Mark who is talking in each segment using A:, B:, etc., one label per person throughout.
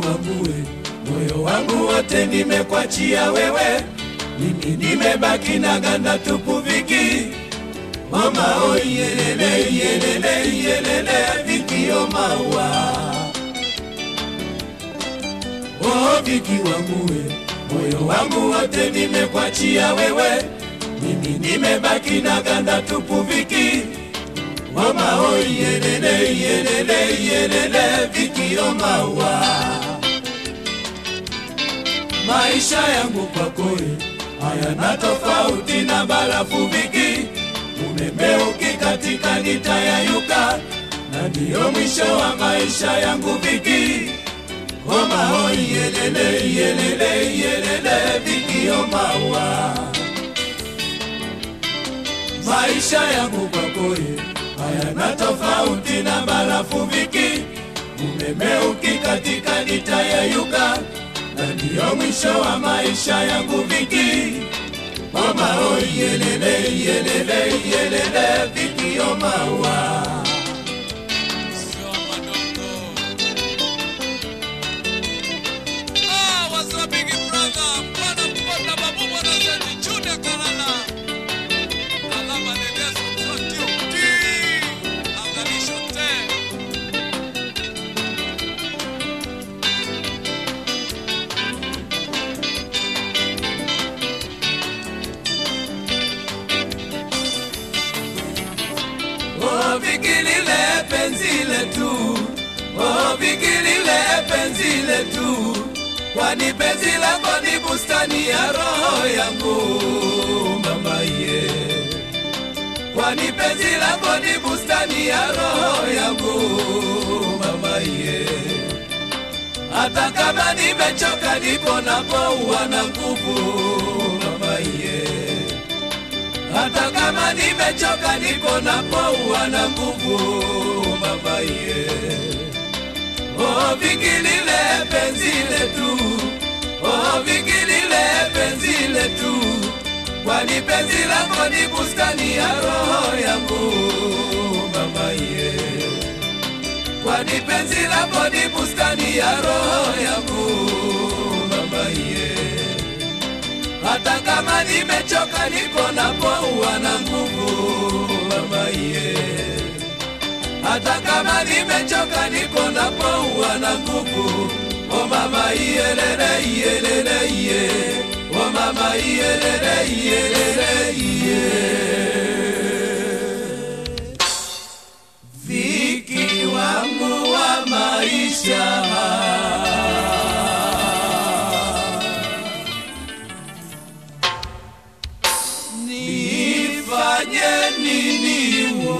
A: wangu we, moyo wangu wote nimekwachia wewe, mimi nimebaki na ganda tupu viki Mama oh yelele yelele yelele viki oh maua Oh viki wangu we, moyo wangu wote nimekwachia wewe, mimi nimebaki na ganda tupu viki Mama oh yelele yelele yelele viki oh maua Maisha yangu kwako we, hayana tofauti na barafu viki umeme ukikatika nitayayuka, na ndiyo mwisho wa maisha yangu viki. Homa hoi yelele yelele yelele viki omaua maisha yangu kwakoye hayana tofauti na barafu viki, umeme ukikatika nitayayuka, na ndiyo mwisho wa maisha yangu viki. Mama oh yelele yelele yelele viki oh maua
B: Sio madogo. Ah, what's up, big brother? Bwana Mbona Babu Bwana Zedi Junior Kalala. Alama Dedeso Mzoti Uti. Angalisho te.
A: Oh vikilile penzi letu Oh vikilile penzi letu Kwani penzi lako ni bustani ya roho yangu mama ye Kwani penzi lako ni bustani ya roho yangu mama ye Hata kama nimechoka nipo napoua na nguvu mama ye hata kama nimechoka nipo napoua na nguvu mama ye oh vikilile penzi letu oh vikilile penzi letu kwani penzi lako ni bustani ya roho yangu mama ye kwani penzi lako ni bustani ya roho yangu mama ye hata kama nimechoka niko napoua na nguvu mama ye hata kama nimechoka niko napoua na nguvu o mama iyelele iyelele iye o mama iyelele iyelele iye viki wangu wa maisha nifanye nini wo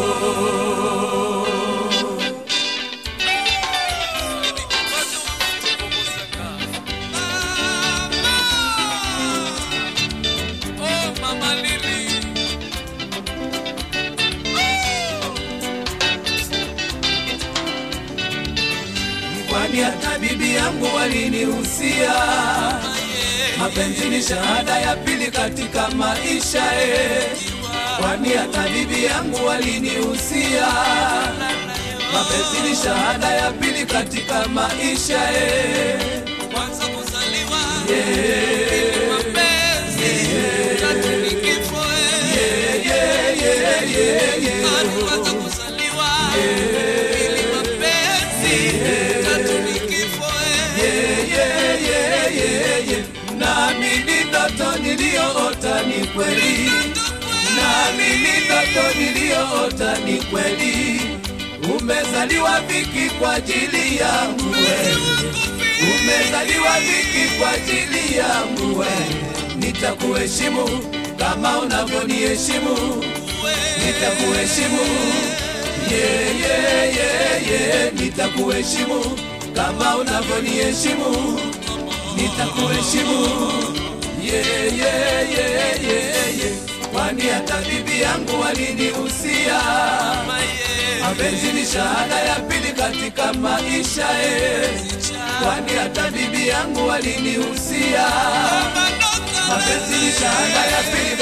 B: Ni kikosi Uti Bubusaka. Mama. Oh, Mama Lily.
A: kwani hata bibi yangu walinihusia mapenzi ni shahada ya pili katika maisha e kwani hata bibi yangu walinihusia mapenzi ni shahada ya pili katika maisha e
B: Kwanza kuzaliwa. Pili mapenzi. Tatu ni kifo, eh. Tatu kwanza kuzaliwa. Pili mapenzi. Tatu ni kifo, eh.
A: naamini ndoto niliyoota ni kweli naamini ndoto niliyoota ni kweli umezaliwa viki kwa ajili yangu wewe umezaliwa viki kwa ajili yangu wewe nitakuheshimu kama unavyoniheshimu nitakuheshimu ye ye ye ye nitakuheshimu kama unavyoniheshimu nitakuheshimu ye ye ye ye ye kwani hata bibi yangu walinihusia mapenzi ni shahada ya pili katika maisha e kwani hata bibi yangu walinihusia mapenzi ni shahada ya pili